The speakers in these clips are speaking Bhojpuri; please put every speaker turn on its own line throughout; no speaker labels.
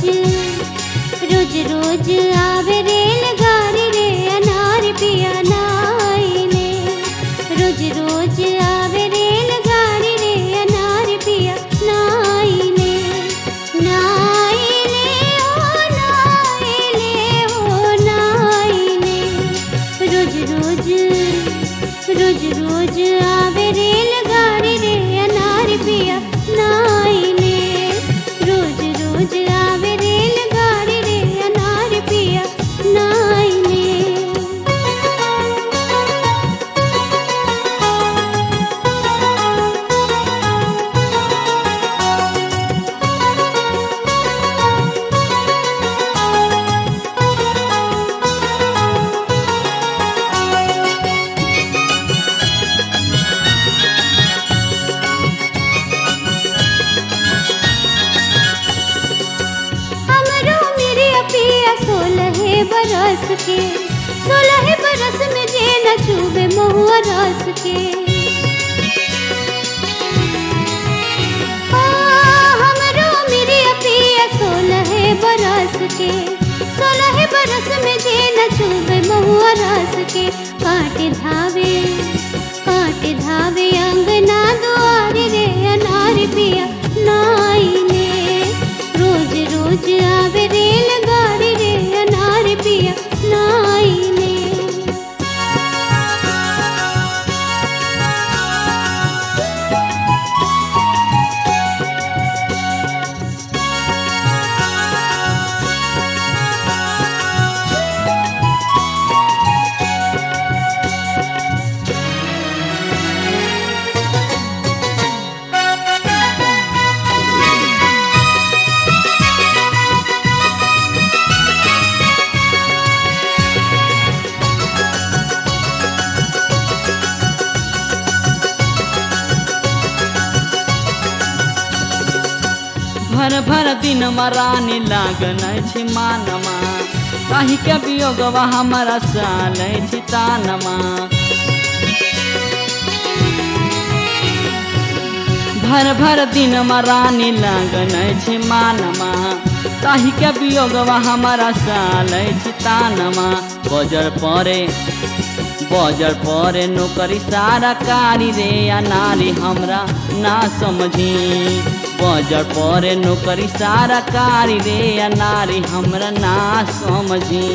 रोज रोज आवे रेलगाड़ी रे अनार पिया नाइले रोज रोज आवे रेलगाड़ी रे अनार पिया नाइले नाइले ओ नाइले ओ नाइले रोज रोज रोज रोज आवे रेलगाड़ी रे अनार पिया नाइले रोज रोज आवे रेलगाड़ी रे अनार पिया नाइले हमरो मेरे पिया सोलह बरस के सोलह बरस में जे न चूबे महुआ रस के आ, हमरो मेरे पिया सोलह बरस के सोलह बरस में जे न चूबे महुआ रस के काटे धावे काटे धावे अंगना दुआरे रे अनार पिया नाइले रोज रोज आवे रेलगाड़ी रे अनार पिया नाइले
भर भर दिन रानी लागन छी मानमा कही के वियोगवा हमारा साल छी तानमा भर भर दिन रानी लागन छी मानमा कही के वियोगवा हमारा साल छी तानमा बजर परे बजर परे नौकरी सारा कारी रे या नारी हमरा ना समझी बजर परे नौकरी सारा कारी रे या नारी हमरा ना समझी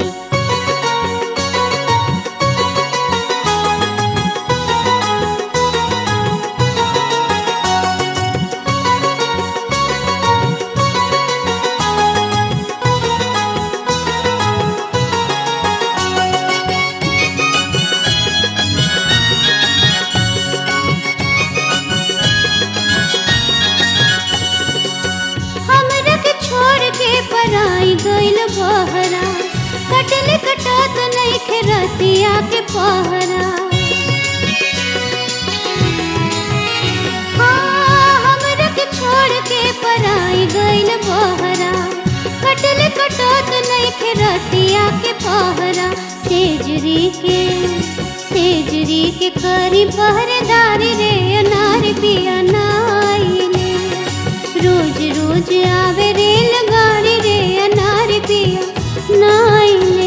हमरा के छोड़ के पराई गइल बहरा कटल कटत नहीं खेरतिया के पहरा हाँ, हमरा के छोड़ के पराई गइल बहरा कटल कटत नहीं खेरतिया के पहरा सेजरी के सेजरी के करी पहरेदारी रे अनार पिया नाइले रोज रोज आवे रेलगाड़ी रे अनार पिया नाइले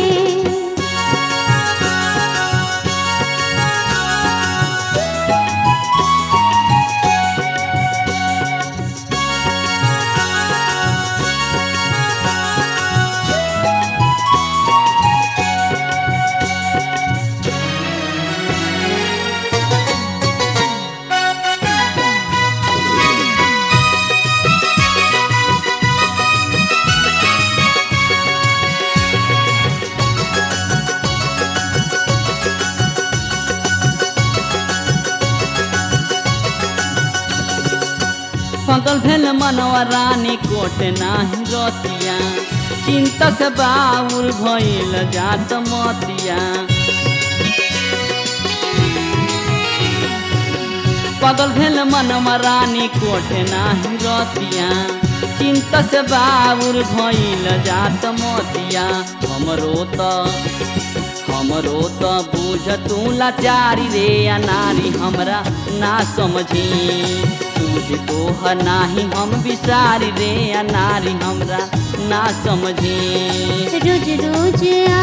पगल भेल मनवा रानी कोट नाही रतिया चिंता से बाउर भइल जात मतिया पगल भेल मनवा रानी कोट नाही रतिया चिंता से बाउर भइल जात मतिया हमरो त हमरो त बुझ तू लाचारी रे या नारी हमरा ना समझी सूझ तोह नाही हम बिसारी रे या नारी हमरा ना समझी
रोज रोज